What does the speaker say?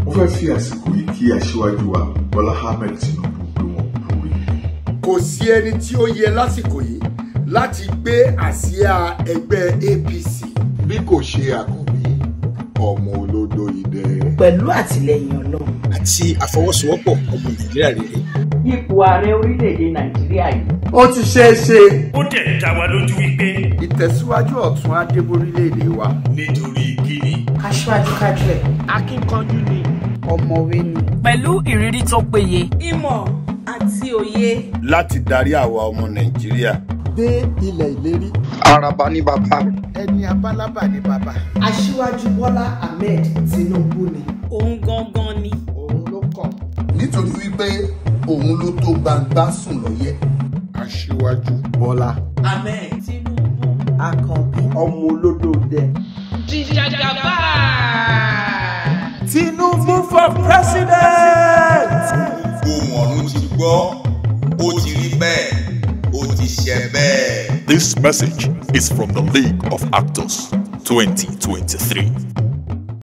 mo fẹ́ fi àsìkò yìí kí aṣíwájú wa Bọ́lá Ahmed Tinubu pé wọ́n kú oríire. kò sí ẹni tí ó yẹ lásìkò yìí láti gbé àsíá ẹgbẹ́ APC bí kò ṣe àkànbí ọmọ olódò idẹ. pẹ̀lú àtìlẹyìn ọlọ́run. àti àfọwọ́sowọ́pọ̀ ọmọ nàìjíríà rere. ipò ààrẹ orílẹ̀-èdè nàìjíríà yìí. ó ti ṣeé ṣe ó dẹ̀ dá wa lójú wípé ìtẹ̀síwájú ọ̀tún adébórílẹ̀-èdè wa. nítorí kíni aṣíwájú kájú ẹ̀. akíkanjú ni ọ̀mọ̀wé ni. pẹ̀lú ìrírí tó péye. ìmọ̀ àti òye. láti darí àwa ọmọ nàìjíríà. dé ilẹ̀ ìlérí. Àràbà ní bàbá. ẹni abálábà ni bàbá. aṣíwájú bọ́lá ahmed tinubu ni. òun gangan ni. òun ló kàn. nítorí wípé òun ló tó gbangba sùn lọ́yẹ́. aṣíwájú bọ́lá. ahmed tinubu. àkànbí. ọmọ olódò dẹ. jìjàgàbá. Tinubu for president. gbogbo ọ̀run ti gbọ́ ó ti rí bẹ́ẹ̀ ó ti ṣe bẹ́ẹ̀. This message is from the League of Actors 2023.